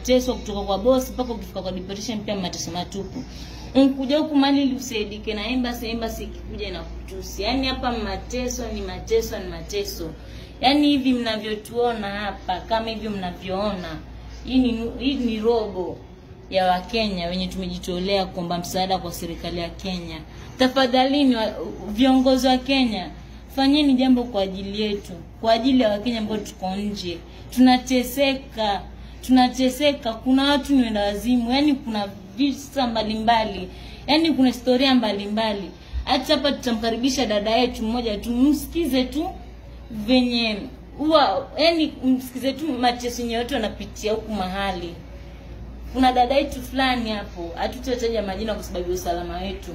unateswa kutoka kwa boss mpaka ukifika kwa deportation pia mateso matupu unkuja huku mali ili usaidike na embassy embassy ikikuja na kutusi yaani hapa mateso ni mateso ni mateso yaani hivi mnavyotuona hapa kama hivi mnavyoona hii ni hii ni robo ya wakenya wenye tumejitolea kuomba msaada kwa serikali ya kenya tafadhalini wa- viongozi wa kenya fanyeni jambo kwa ajili yetu kwa ajili ya wakenya ambao tuko nje tunateseka tunateseka kuna watu ni wenda wazimu yani kuna visa mbalimbali yani kuna historia mbalimbali hata hapa tutamkaribisha dada yetu mmoja tu msikize tu venye huwa yani msikize tu mateso yenye watu wanapitia huku mahali kuna dada yetu fulani hapo hatutataja majina kwa sababu ya usalama wetu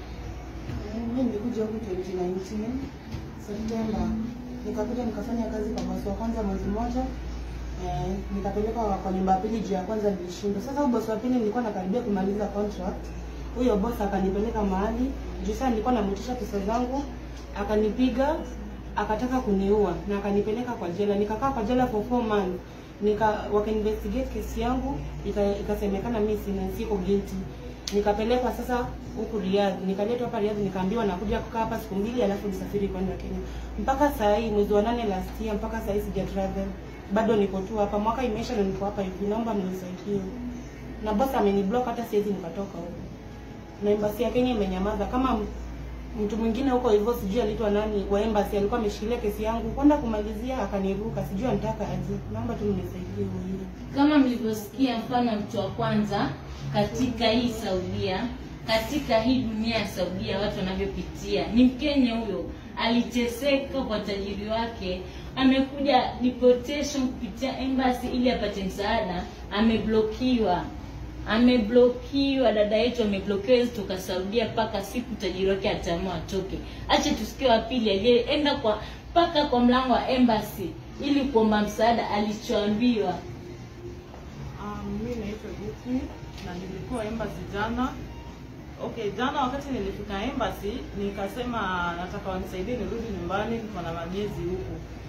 Mimi nilikuja huku 2019 Septemba, nikakuja nikafanya kazi kwa bosi wa kwanza mwezi mmoja eh, nikapelekwa kwa nyumba ya pili juu ya kwanza nilishindwa. Sasa huyo bosi wa pili nilikuwa nakaribia kumaliza contract, huyo bosi akanipeleka mahali juu sasa nilikuwa namwitisha pesa zangu, akanipiga akataka kuniua na akanipeleka kwa jela. Nikakaa kwa jela for four months nika wakainvestigate kesi yangu ika- ikasemekana mimi sina siko guilty nikapelekwa sasa huku Riyadh, nikaletwa hapa Riyadh, nikaambiwa nakuja kukaa hapa siku mbili, alafu nisafiri kwenda Kenya. Mpaka saa hii mwezi wa nane last year, mpaka saa hii sija travel, bado niko tu hapa. Mwaka imeisha na niko hapa hivi, naomba mnisaidie. Na boss ameniblock, hata siwezi nikatoka huko, na embassy ya Kenya imenyamaza. Kama m- mtu mwingine huko hivyo, sijui alitwa nani wa embassy, alikuwa ameshikilia kesi yangu kwenda kumalizia, akaniruka, sijui anataka aje. Naomba tu mnisaidie huyo. kama mlivyosikia mfano mtu wa kwanza katika hii saudia katika hii dunia ya saudia watu wanavyopitia ni mkenya huyo aliteseka kwa tajiri wake amekuja deportation kupitia embassy ili apate msaada ameblokiwa ameblokiwa dada yetu ameblokiwa hawezi toka saudia mpaka siku tajiri wake ataamua atoke acha tusikie wa pili aliyeenda kwa mpaka kwa mlango wa embassy ili kuomba msaada alichoambiwa Um, mimi naitwa Vicky na nilikuwa embassy jana. Okay, jana wakati nilifika embassy nikasema nataka wanisaidie nirudi nyumbani, niko na mamiezi huku.